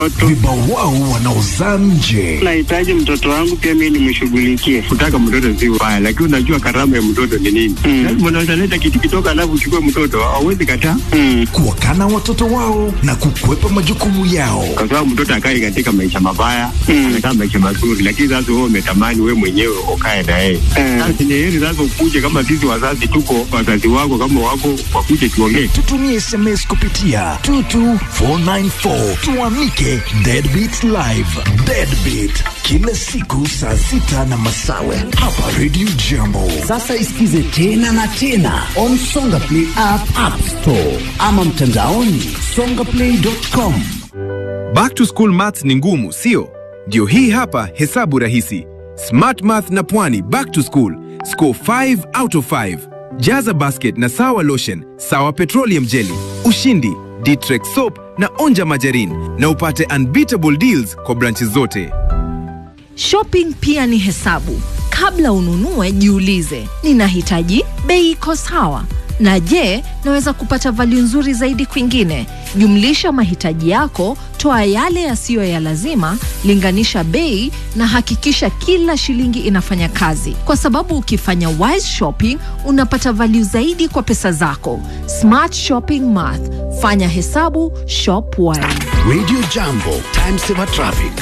vibawao wanaozaa nje. Nahitaji mtoto wangu pia mimi nimshughulikie. Kutaka mtoto si ubaya, lakini unajua karama ya mtoto ni nini? Mm. Lazima unaweza leta kitu kidogo, alafu uchukue mtoto, hauwezi kataa, Mm. Kuwakana watoto wao na kukwepa majukumu yao. kwa sababu mtoto akai katika maisha mabaya, Mm. anakaa maisha mazuri, lakini sasa wewe umetamani wewe mwenyewe ukae na yeye. Mm. Sasa ni heri sasa ukuje, kama sisi wazazi tuko, wazazi wako kama wako, wakuje tuongee. Tutumie SMS kupitia 22494 tuamike Deadbeat Live. Deadbeat kila siku saa sita na masawe hapa Radio Jambo. Sasa isikize tena na tena on Songa Play app, app store ama mtandaoni songaplay.com. Back to school maths ni ngumu, sio? Ndio hii hapa hesabu rahisi. Smart Math na Pwani back to school. Score 5 out of 5. Jaza basket na sawa lotion, sawa petroleum jelly, ushindi, Ditrex soap na onja majarin na upate unbeatable deals kwa branches zote. Shopping pia ni hesabu. Kabla ununue, jiulize, ninahitaji bei iko sawa, na je, naweza kupata value nzuri zaidi kwingine? Jumlisha mahitaji yako, toa yale yasiyo ya lazima, linganisha bei na hakikisha kila shilingi inafanya kazi, kwa sababu ukifanya wise shopping unapata value zaidi kwa pesa zako. Smart shopping math, fanya hesabu, shop wise. Radio Jambo, time saver traffic.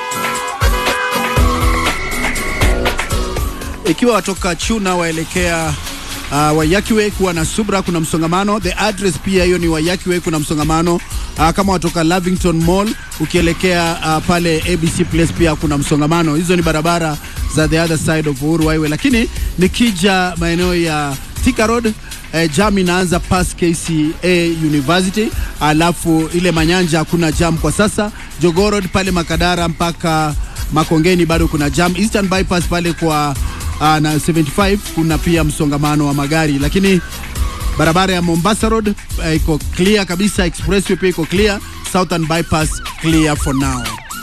ikiwa watoka Chuna waelekea uh, Wayakiwe kuwa na Subra kuna msongamano. The address pia hiyo ni Wayakiwe kuna msongamano. Uh, kama watoka Lavington Mall ukielekea uh, pale ABC Place pia kuna msongamano. Hizo ni barabara za the other side of Uhuru Highway, lakini nikija maeneo ya Thika Road eh, jam inaanza past KCA University, alafu ile Manyanja hakuna jam kwa sasa. Jogoo Road pale Makadara mpaka Makongeni bado kuna jam. Eastern Bypass pale kwa uh, na 75 kuna pia msongamano wa magari, lakini barabara ya Mombasa Road uh, iko clear kabisa. Expressway pia iko clear. Southern Bypass clear for now.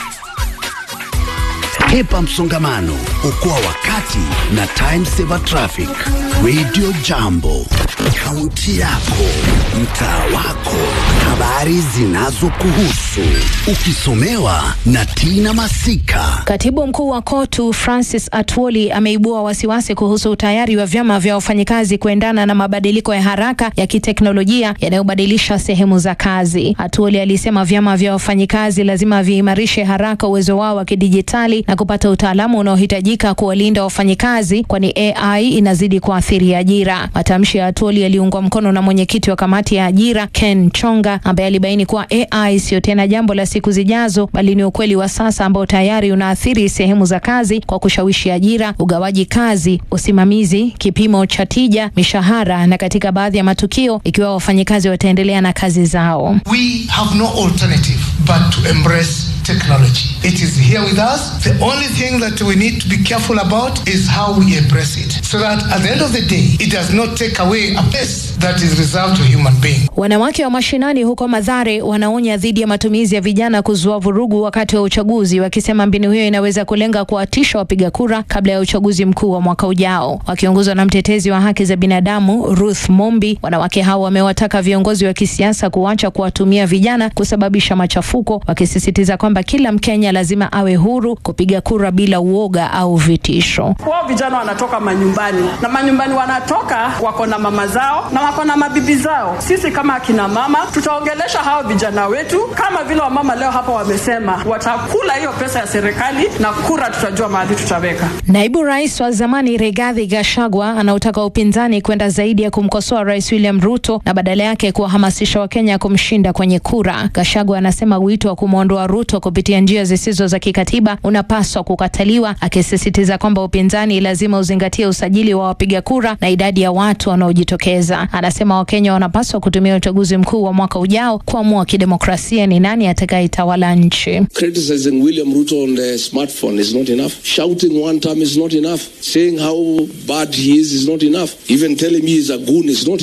Hepa msongamano, okoa wakati na time saver traffic. Radio Jambo, kaunti yako, mtaa wako, habari zinazokuhusu, ukisomewa na Tina Masika. Katibu mkuu wa KOTU Francis Atwoli ameibua wasiwasi kuhusu utayari wa vyama vya wafanyikazi kuendana na mabadiliko ya haraka ya kiteknolojia yanayobadilisha sehemu za kazi. Atwoli alisema vyama vya wafanyikazi lazima viimarishe haraka uwezo wao wa kidijitali na kupata utaalamu unaohitajika kuwalinda wafanyikazi, kwani AI inazidi kuathiri ajira. Matamshi ya Atwoli yaliungwa mkono na mwenyekiti wa kamati ya ajira Ken Chonga, ambaye alibaini kuwa AI sio tena jambo la siku zijazo, bali ni ukweli wa sasa ambao tayari unaathiri sehemu za kazi kwa kushawishi ajira, ugawaji kazi, usimamizi, kipimo cha tija, mishahara na katika baadhi ya matukio, ikiwa wafanyikazi wataendelea na kazi zao. We have no alternative but to embrace technology. It is here with us. The only thing that we need to be careful about is how we embrace it. So that at the end of the day, it does not take away a place that is reserved to human being. Wanawake wa mashinani huko Madhare wanaonya dhidi ya matumizi ya vijana kuzua vurugu wakati wa uchaguzi, wakisema mbinu hiyo inaweza kulenga kuwatisha wapiga kura kabla ya uchaguzi mkuu wa mwaka ujao. Wakiongozwa na mtetezi wa haki za binadamu Ruth Mombi, wanawake hao wamewataka viongozi wa kisiasa kuacha kuwatumia vijana kusababisha machafuko, wakisisitiza kwamba kila Mkenya lazima awe huru kupiga kura bila uoga au vitisho. Wao vijana wanatoka manyumbani na manyumbani wanatoka wako na mama zao na wako na mabibi zao. Sisi kama akina mama tutaongelesha hao vijana wetu kama vile wamama leo hapa wamesema watakula hiyo pesa ya serikali na kura tutajua mahali tutaweka. Naibu rais wa zamani Rigathi Gachagua anautaka upinzani kwenda zaidi ya kumkosoa rais William Ruto na badala yake kuwahamasisha Wakenya kumshinda kwenye kura. Gachagua anasema wito wa kumwondoa Ruto kupitia njia zisizo za kikatiba unapaswa kukataliwa, akisisitiza kwamba upinzani lazima uzingatie usajili wa wapiga kura na idadi ya watu wanaojitokeza. Anasema Wakenya wanapaswa kutumia uchaguzi mkuu wa mwaka ujao kuamua kidemokrasia ni nani atakayetawala nchi. Criticizing William Ruto on the smartphone is not enough. Shouting one time is not enough. Saying how bad he is is not enough. Even telling me he's a goon is not enough.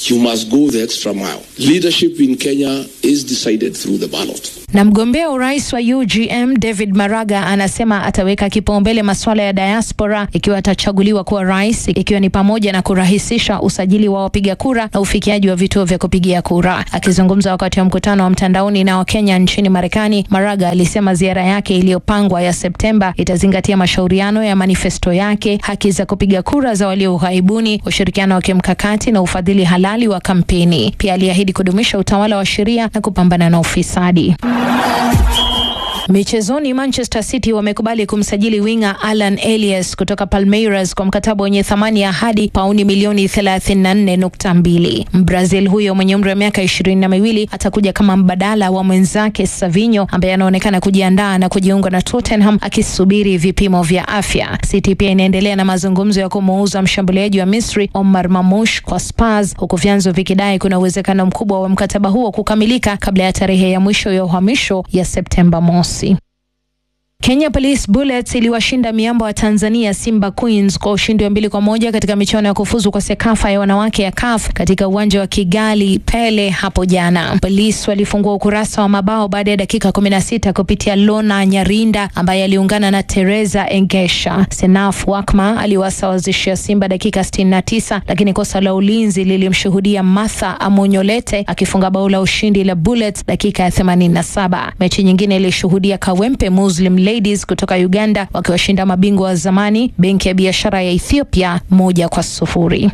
you must go the extra mile. Leadership in Kenya is decided through the ballot. Na mgombea urais wa UGM David Maraga anasema ataweka kipaumbele masuala ya diaspora ikiwa atachaguliwa kuwa rais, ikiwa ni pamoja na kurahisisha usajili wa wapiga kura na ufikiaji wa vituo vya kupigia kura. Akizungumza wakati wa mkutano wa mtandaoni na Wakenya nchini Marekani, Maraga alisema ziara yake iliyopangwa ya Septemba itazingatia mashauriano ya manifesto yake, haki za kupiga kura za walio ughaibuni, ushirikiano wa kimkakati na ufadhili halali wa kampeni. Pia aliahidi kudumisha utawala wa sheria na kupambana na ufisadi. Michezoni, Manchester City wamekubali kumsajili winga Alan Elias kutoka Palmeiras kwa mkataba wenye thamani ya hadi pauni milioni 34.2. Mbrazil huyo mwenye umri wa miaka ishirini na miwili atakuja kama mbadala wa mwenzake Savinho ambaye anaonekana kujiandaa na kujiunga na Tottenham akisubiri vipimo vya afya. City pia inaendelea na mazungumzo ya kumuuza mshambuliaji wa Misri Omar Mamush kwa Spurs, huku vyanzo vikidai kuna uwezekano mkubwa wa mkataba huo kukamilika kabla ya tarehe ya mwisho ya uhamisho ya Septemba mosi. Kenya Police Bullets iliwashinda miamba wa Tanzania Simba Queens kwa ushindi wa mbili kwa moja katika michuano ya kufuzu kwa Sekafa ya wanawake ya CAF katika uwanja wa Kigali Pele hapo jana. Police walifungua ukurasa wa mabao baada ya dakika 16 kupitia Lona Nyarinda ambaye aliungana na Teresa Engesha. Senaf Wakma aliwasawazishia Simba dakika 69, lakini kosa la ulinzi lilimshuhudia Martha Amonyolete akifunga bao la ushindi la Bullets dakika ya 87. Mechi nyingine ilishuhudia Kawempe Muslim Ladies kutoka Uganda wakiwashinda mabingwa wa zamani benki ya biashara ya Ethiopia moja kwa sufuri.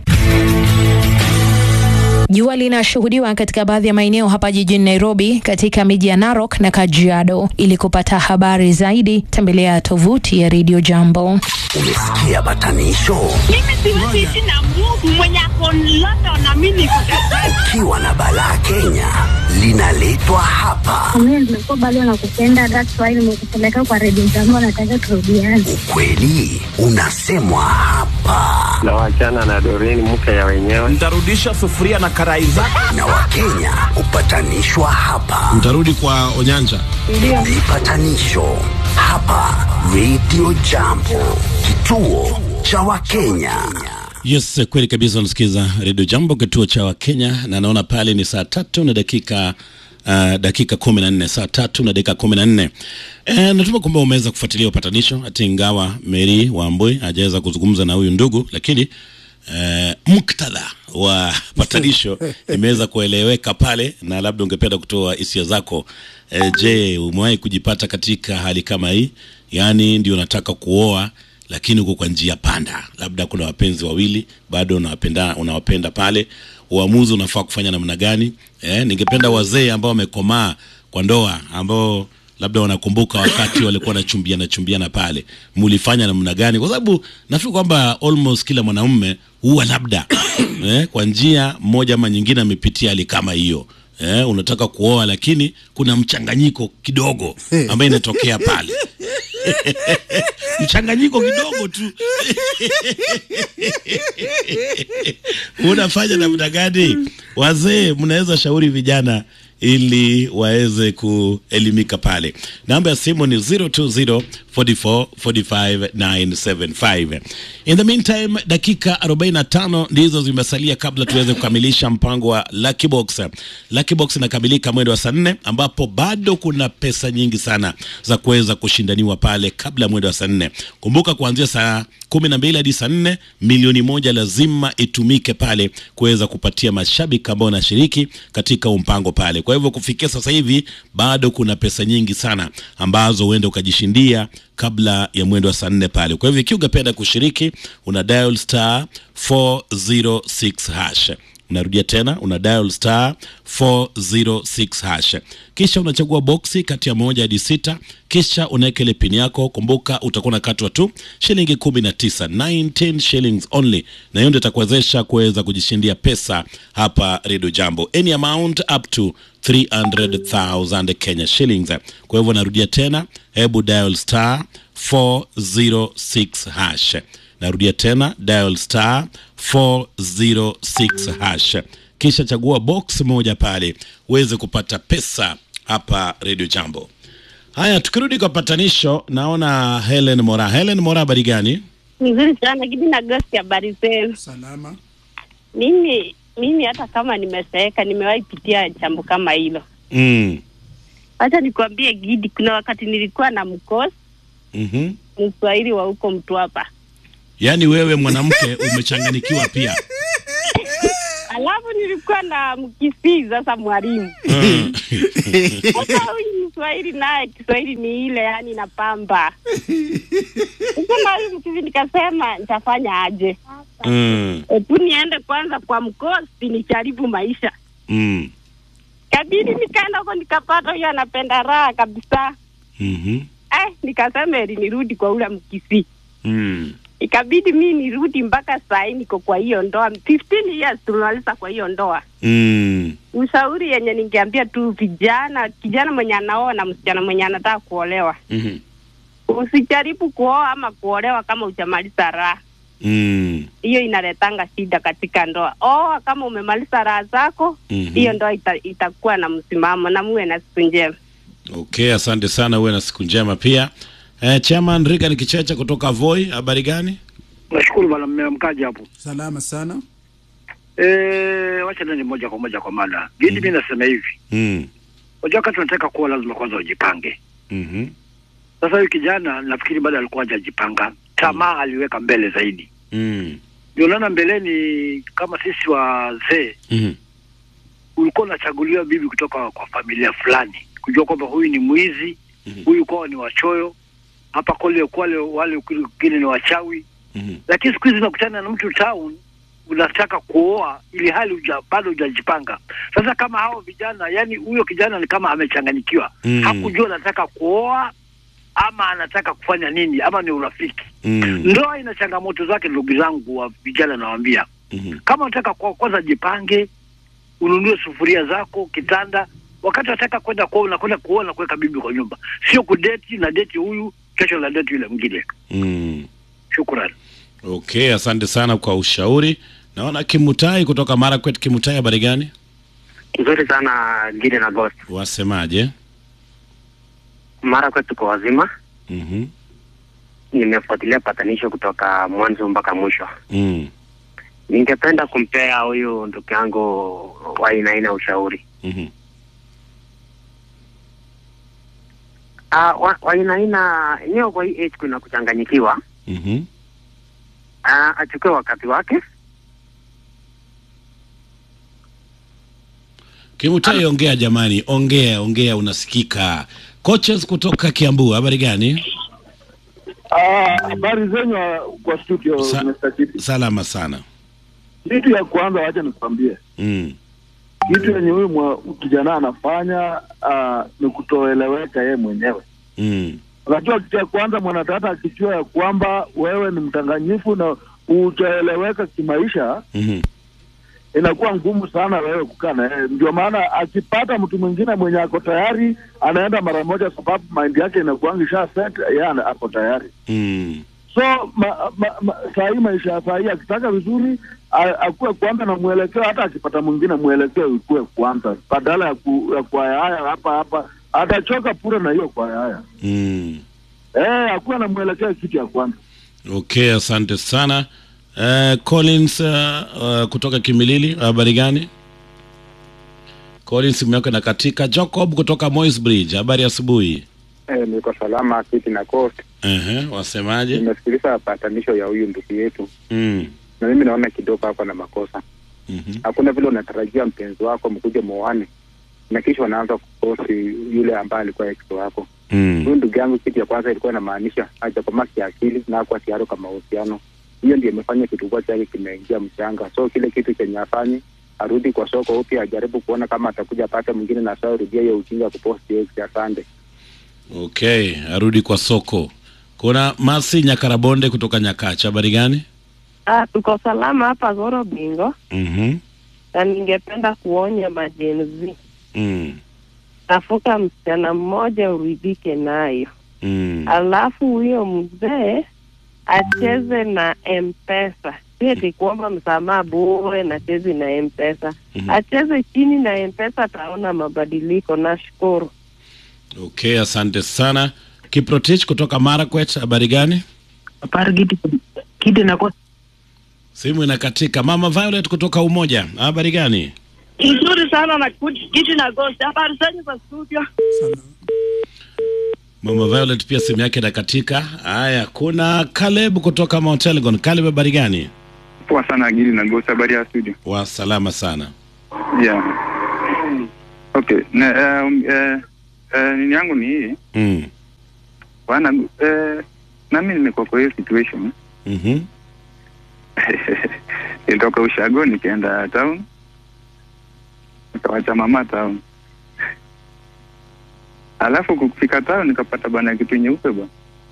Jua linashuhudiwa katika baadhi ya maeneo hapa jijini Nairobi, katika miji ya Narok na Kajiado. Ili kupata habari zaidi, tembelea tovuti ya Radio Jambo. Umesikia batanisho? Mimi siwezi ishi na Mungu mwenye ako London na mimi niko Ukiwa na balaa Kenya linaletwa hapa. Mimi nimekuwa bado nakupenda, that's why nimekupeleka kwa redio jambo, nataka turudiane. Ukweli unasemwa hapa, na wachana na Doreen mke ya wenyewe. Nitarudisha sufuria na karai zako. na Wakenya hupatanishwa hapa. Mtarudi kwa Onyanja. Vipatanisho hapa Radio Jambo, kituo cha Wakenya. Yes, kweli kabisa. Unasikiza redio Jambo, kituo cha Wakenya, na naona pale ni saa tatu na dakika uh, dakika kumi na nne saa tatu na dakika kumi na nne E, natuma kwamba umeweza kufuatilia upatanisho, hata ingawa Mary Wambui hajaweza kuzungumza na huyu ndugu, lakini Uh, muktadha wa patanisho imeweza kueleweka pale, na labda ungependa kutoa hisia zako. Uh, je, umewahi kujipata katika hali kama hii? Yaani ndio unataka kuoa lakini uko kwa njia panda, labda kuna wapenzi wawili bado unawapenda, unawapenda pale, uamuzi unafaa kufanya namna gani? Eh, ningependa wazee ambao wamekomaa kwa ndoa ambao labda wanakumbuka wakati walikuwa wanachumbiana chumbiana pale, mulifanya namna gani? Kwa sababu nafikiri kwamba almost kila mwanamume huwa labda eh, kwa njia moja ama nyingine amepitia hali kama hiyo. Eh, unataka kuoa lakini kuna mchanganyiko kidogo ambayo inatokea pale mchanganyiko kidogo tu unafanya namna gani? Wazee mnaweza shauri vijana ili waweze kuelimika pale. Namba ya simu ni 020 44 45 975. In the meantime, dakika 45 ndizo zimesalia kabla tuweze kukamilisha mpango wa Lucky Box. Lucky Box inakamilika mwendo wa saa nne ambapo bado kuna pesa nyingi sana za kuweza kushindaniwa pale kabla ya mwendo wa saa nne. Kumbuka kuanzia saa kumi na mbili hadi saa nne milioni moja lazima itumike pale kuweza kupatia mashabiki ambao wanashiriki katika mpango pale. Kwa hivyo kufikia sasa hivi bado kuna pesa nyingi sana ambazo huenda ukajishindia kabla ya mwendo wa saa nne pale. Kwa hivyo ikiwa ungependa kushiriki, una dial star 406 hash unarudia tena una dial star 406 hash, kisha unachagua boksi kati ya moja hadi sita, kisha unaweka ile pin yako. Kumbuka utakuwa unakatwa tu shilingi 19, 19 shillings only, na hiyo ndio itakuwezesha kuweza kujishindia pesa hapa Radio Jambo, any amount up to 300,000 Kenya shillings. Kwa hivyo narudia tena, hebu dial star 406 hash narudia tena dial star 406 hash kisha chagua box moja pale uweze kupata pesa hapa Radio Jambo. Haya, tukirudi kwa patanisho, naona Helen Mora. Helen Mora, habari gani? Nzuri sana Gidi na Gosti, habari zenu? Salama. Mimi mimi hata kama nimeseeka nimewahi pitia jambo kama hilo. Mm. Acha nikwambie Gidi, kuna wakati nilikuwa na mkosi Mhm. Mswahili wa huko Mtwapa, Yaani wewe mwanamke umechanganikiwa pia. alafu nilikuwa na Mkisii sasa mwalimu Mm. sasa huyu Mswahili naye Kiswahili ni ile yani napamba. Sasa huyu Mkisii nikasema nitafanya aje? Mm. Hebu niende kwanza kwa mkosi nijaribu maisha. Mm. Kabidi nikaenda huko nikapata huyo anapenda raha kabisa. Mhm. Eh, nikasema eli nirudi kwa ule Mkisii. Mm. Ikabidi mi nirudi mpaka saa hii niko kwa hiyo ndoa 15 years tumemaliza kwa hiyo ndoa. Mm. Ushauri yenye ningeambia tu vijana, kijana mwenye anaoa na msichana mwenye anataka kuolewa, Mhm. usijaribu kuoa ama kuolewa kama hujamaliza raha. Mm. Hiyo inaletanga shida katika ndoa. Oa kama umemaliza raha zako, Mhm. hiyo ndoa ita, itakuwa na msimamo na muwe na siku njema. Okay, asante sana, uwe na siku njema pia. Eh, Chairman Riga Kichecha kutoka Voi, habari gani? Nashukuru bwana mmemkaji hapo. Salama sana. Eh, wacha nani moja kwa moja kwa mada. Gidi mimi nasema hivi. Mm. Unajua wakati unataka kuwa lazima kwanza ujipange. Mhm. Sasa huyu kijana nafikiri bado alikuwa hajajipanga. Tamaa aliweka mbele zaidi. Mm. Ndio naona mbeleni kama sisi wazee Mhm. ulikuwa unachaguliwa bibi kutoka kwa familia fulani. Kujua kwamba huyu ni mwizi, huyu kwao ni wachoyo. Hapa kule kwale wale wengine ni wachawi. Mhm. lakini siku hizi unakutana na mtu town unataka kuoa ili hali uja, bado hujajipanga. Sasa kama hao vijana, yani huyo kijana ni kama amechanganyikiwa Mm. hakujua anataka kuoa ama anataka kufanya nini ama ni urafiki. Mm. Ndoa ina changamoto zake, ndugu zangu wa vijana, nawaambia Mhm. kama unataka kwa kwanza jipange, ununue sufuria zako, kitanda. Wakati unataka kwenda kuoa, unakwenda kuoa na kuweka bibi kwa nyumba, sio kudeti na deti huyu, kesho na deti yule mwingine. Mm. Shukrani. Okay, asante sana kwa ushauri. Naona Kimutai kutoka Marakwet. Kimutai, habari gani? Nzuri sana Gide na Ghost. Wasemaje? Mara kwetu tuko wazima. Mhm. Nimefuatilia patanisho kutoka mwanzo mpaka mwisho. Mm. Ningependa kumpea huyu ndugu yangu wa aina aina ushauri. Mhm. Ah, wa wa aina aina enyewe kwa hii age kuna kuchanganyikiwa. Mhm. Ah, achukue wakati wake. Kimutai, ongea jamani, ongea ongea, unasikika. Coaches kutoka Kiambu, habari gani? Ah, habari zenyu kwa studio Sa- Mr. Kiti. Salama sana. Kitu ya kwanza wacha nikwambie, Mm. kitu yenye huyu mwa- kijana anafanya ah, ni kutoeleweka yeye mwenyewe. Mm. Unajua, kitu ya kwanza mwanadada akijua ya kwamba wewe ni mdanganyifu na utaeleweka kimaisha, Mhm. inakuwa ngumu sana wewe kukaa na yeye. Ndio maana akipata mtu mwingine mwenye ako tayari, anaenda mara moja, sababu mind yake inakuwa isha set, yeye ana- ako tayari. Mm. so ma, ma, ma, saa hii maisha ya saa hii akitaka vizuri a- akuwe kwanza na mwelekeo, hata akipata mwingine mwelekeo ikuwe kwanza, badala ya, ku, ya kuayahaya hapa hapa, atachoka pure na hiyo kuayahaya. Mm. Eh, akuwe na mwelekeo, kitu ya kwanza. Okay, asante sana. Uh, Collins uh, uh, kutoka Kimilili, habari gani? Collins, simu yako inakatika. Jacob kutoka Moi's Bridge, habari ya asubuhi. Eh, niko salama kiti na coast. Ehe, wasemaje? Nimesikiliza patanisho ya huyu ndugu yetu, Mm. na mimi naona kidogo hapo na makosa. Mhm. Hakuna vile unatarajia mpenzi wako mkuje muoane na kisha wanaanza kukosi yule ambaye alikuwa ex wako. Mm. Huyu ndugu yangu, kitu ya kwanza ilikuwa inamaanisha hajakomaa kiakili na hakuwa tayari kwa mahusiano. Hiyo ndio imefanya kitumbua chake kimeingia mchanga. So kile kitu chenye afanye arudi kwa soko upya, ajaribu kuona kama atakuja apate mwingine na saa rudia hiyo ujinga ya kuposti ex. Asante. Okay, arudi kwa soko. Kuna Masi Nyakarabonde kutoka Nyakacha, habari gani? Ah, tuko salama hapa Goro Bingo Mhm. na ningependa kuonya majenzi, Mm. tafuta msichana mmoja uridhike nayo, Mm. alafu huyo mzee acheze na M-Pesa, si eti kuomba msamaha bure na chezi na M-Pesa. Mhm. Acheze chini na M-Pesa, ataona mabadiliko. Nashukuru. Okay, asante sana. Kiprotich kutoka Marakwet, habari gani? Habari Gidi, Gidi na kwa Simu inakatika. Mama Violet kutoka Umoja, habari gani? Nzuri sana na kiti na ghost. Habari zenyu za studio? Mama Violet pia simu yake inakatika. Haya, kuna Caleb kutoka Mount Elgon. Caleb, habari gani? Poa sana Gidi na Ghost, habari ya studio. Wa salama sana. Yeah. Okay. Na um, eh, eh, nini yangu ni hii Mm. bwana eh, nami nimekuwa kwa hiyo situation Mhm. nilitoka ushago nikaenda town nikawacha mama town alafu kufika town nikapata bana kitu nyeupe bwana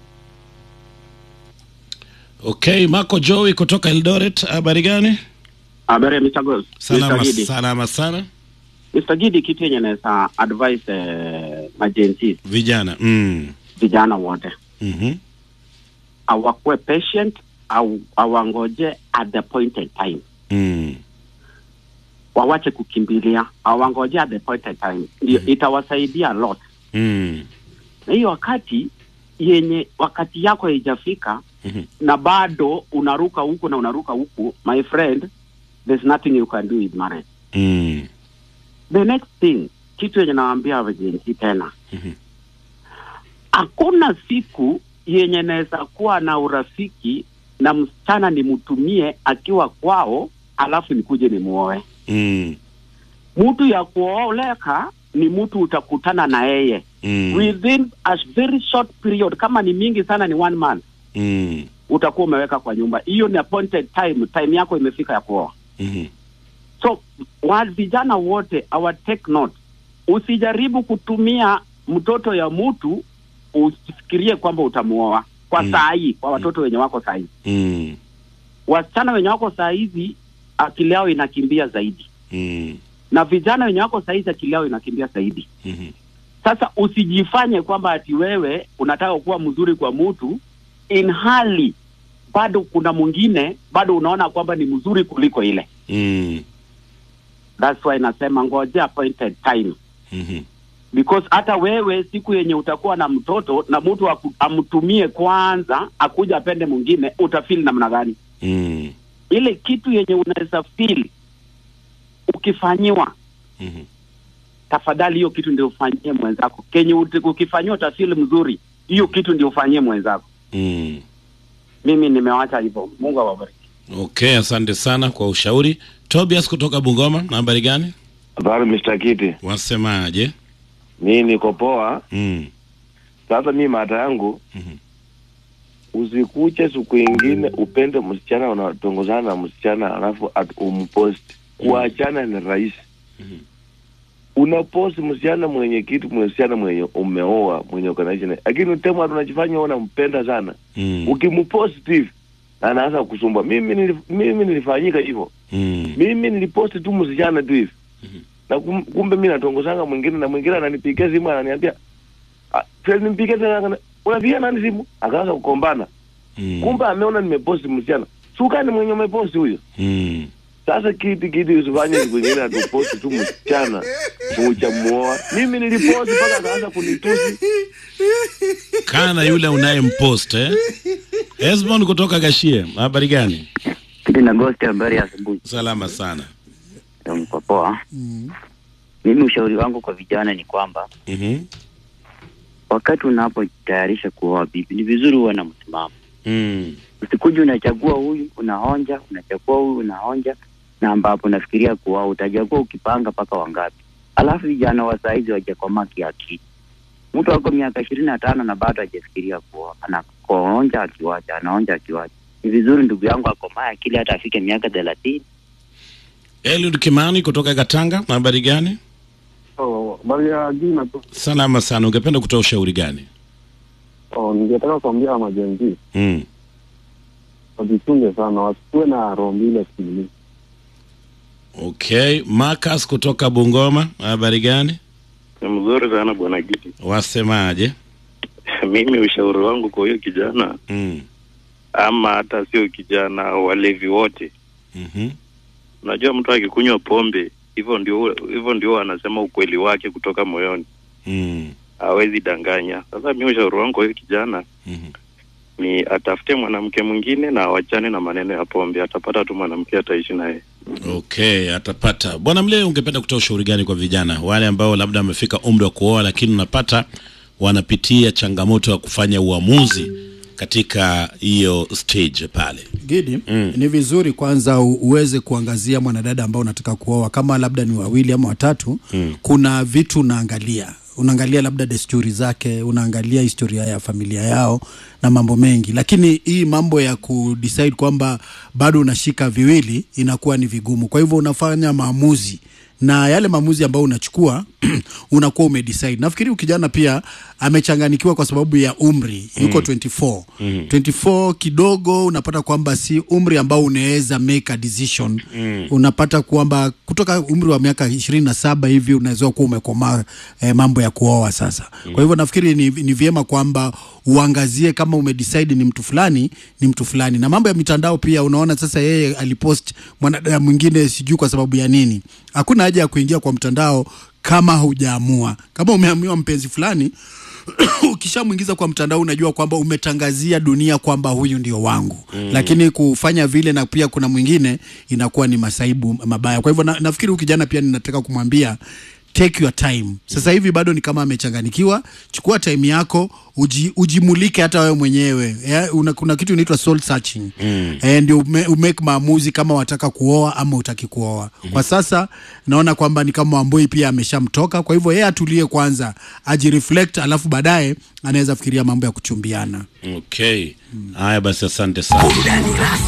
Okay, Marco Joey kutoka Eldoret, habari gani? Habari ya Mr. Ghost. Salama, Mr. Gidi. salama sana. Mr. Gidi, kitu yenye naweza advise eh, majenzi Vijana. Mm. vijana wote Mhm. awakuwe patient au awangoje at the appointed time, Mm. wawache kukimbilia, awangoje at the appointed time, ndio itawasaidia a lot. Mm. Na hiyo wakati yenye wakati yako haijafika Mhm. na bado unaruka huku na unaruka huku, my friend, there's nothing you can do with marriage. Mm. The next thing, kitu yenye nawaambia wajenzi tena Mhm. hakuna siku yenye naweza kuwa na urafiki na msichana nimtumie akiwa kwao alafu nikuje nimuoe. Mm. Mtu ya kuoleka ni mtu utakutana na yeye Mm. within a very short period, kama ni mingi sana ni one month, Mm. utakuwa umeweka kwa nyumba. Hiyo ni appointed time, time yako imefika ya kuoa. Mhm. So wa vijana wote our take note, usijaribu kutumia mtoto ya mtu usifikirie kwamba utamuoa kwa Mm. saa hii, kwa watoto wenye wako saa hii. Mm. Wasichana wenye wako saa hizi akili yao inakimbia zaidi, Mm. na vijana wenye wako saa hizi akili yao inakimbia zaidi. Mhm. Sasa usijifanye kwamba ati wewe unataka kuwa mzuri kwa mtu in hali bado kuna mwingine bado unaona kwamba ni mzuri kuliko ile. Mm. That's why nasema ngoja appointed time Mhm. because hata wewe siku yenye utakuwa na mtoto na mtu aku- amtumie kwanza akuja apende mwingine utafeel namna gani? Mm. Ile kitu yenye unaweza feel ukifanyiwa, Mhm. tafadhali hiyo kitu ndio ufanyie mwenzako. Kenye uti- ukifanyiwa utafeel mzuri, hiyo kitu ndio ufanyie mwenzako. Mm. Mimi nimewacha hivyo. Mungu awabariki. Okay, asante sana kwa ushauri. Tobias kutoka Bungoma, habari gani? Habari Mr. Kiti. Wasemaje? Mi niko poa. Mm. Sasa mi mata yangu usikuche siku ingine upende msichana unatongozana na msichana alafu at umpost. Kuachana ni rahisi. Unapost msichana mwenye kitu, msichana mwenye umeoa, mwenye uko naishi naye, lakini utema tunajifanya unampenda sana. Mm. Ukimpost hivi anaanza kusumbua. Mimi nilif, mimi nilifanyika hivyo. Mm. Mimi niliposti tu msichana tu hivi na kum, kumbe mi natongozanga mwingine na mwingine ananipigia simu ananiambia "Ah, Fred nimpigie tena akana- unapigia nani simu akaanza kukombana Mm. kumbe ameona nimeposti msichana sukani mwenye umeposti huyo Mm. sasa kiti kiti usifanye siku nyingine atuposti tu msichana uchamuoa mimi niliposti mpaka akaanza kunitusi Kana yule unayempost eh? Esmond kutoka Gashie, habari gani? Kiti na Ghost, habari ya asubuhi. Salama sana. Mko poa? Mimi ushauri wangu kwa vijana ni kwamba Mhm. wakati unapojitayarisha kuoa bibi, ni vizuri uwe na msimamo. Mm. Usikuja unachagua huyu unaonja, unachagua huyu unaonja, na ambapo unafikiria kuoa utachagua ukipanga mpaka wangapi. Alafu vijana wa saizi wajakomaa kiakili. Mtu ako miaka ishirini na tano na bado hajafikiria kuoa, anaonja akiwacha, anaonja akiwacha. Ni vizuri ndugu yangu akomaa akili hata afike miaka thelathini Eliud Kimani kutoka Katanga, habari gani? Oh, habari ya jina tu. Salama sana. Ungependa kutoa ushauri gani? Oh, ningetaka kuambia majenzi Mm. wajichunge sana, wasikuwe na roho mbili akilini. Okay, Marcus kutoka Bungoma, habari gani? Ni mzuri sana bwana Giti. Wasemaje? Mimi ushauri wangu kwa huyo kijana Mm. ama hata sio kijana, walevi wote, Mhm. unajua mtu akikunywa pombe hivyo ndio hivyo ndio anasema ukweli wake kutoka moyoni, Mm. hawezi danganya. Sasa mimi ushauri wangu kwa huyo kijana Mhm. ni atafute mwanamke mwingine na awachane na maneno ya pombe. Atapata tu mwanamke ataishi naye. Okay, atapata. Bwana Mlee, ungependa kutoa ushauri gani kwa vijana wale ambao labda wamefika umri wa kuoa, lakini unapata wanapitia changamoto ya kufanya uamuzi katika hiyo stage pale? Gidi, ni vizuri kwanza u- uweze kuangazia mwanadada ambao unataka kuoa, kama labda ni wawili ama watatu. Kuna vitu unaangalia unaangalia labda desturi zake, unaangalia historia ya familia yao na mambo mengi, lakini hii mambo ya kudecide kwamba bado unashika viwili inakuwa ni vigumu. Kwa hivyo unafanya maamuzi na yale maamuzi ambayo unachukua unakuwa umedecide. Nafikiri huyu kijana pia amechanganikiwa kwa sababu ya umri, yuko Mm. 24 Mhm. 24 kidogo, unapata kwamba si umri ambao unaweza make a decision Mm. unapata kwamba kutoka umri wa miaka ishirini na saba hivi unaweza kuwa umekomaa eh, mambo ya kuoa sasa. Kwa hivyo nafikiri ni, ni vyema kwamba uangazie kama umedecide ni mtu fulani ni mtu fulani, na mambo ya mitandao pia. Unaona sasa yeye alipost mwanadada mwingine, sijui kwa sababu ya nini. Hakuna haja ya kuingia kwa mtandao kama hujaamua. Kama umeamua mpenzi fulani ukishamwingiza kwa mtandao unajua kwamba umetangazia dunia kwamba huyu ndio wangu Mm. lakini kufanya vile na pia kuna mwingine inakuwa ni masaibu mabaya kwa hivyo na, nafikiri huyu kijana pia ninataka kumwambia take your time sasa hivi bado ni kama amechanganikiwa chukua time yako uji, ujimulike hata wewe mwenyewe yeah, una, kuna kitu inaitwa soul searching Mm. eh, ndio ume- umake maamuzi kama wataka kuoa ama utaki kuoa. Kwa sasa naona kwamba ni kama Wambui pia ameshamtoka, kwa hivyo yeye atulie kwanza, ajireflect, alafu baadaye anaweza fikiria mambo ya kuchumbiana. Okay. Haya basi, asante sana.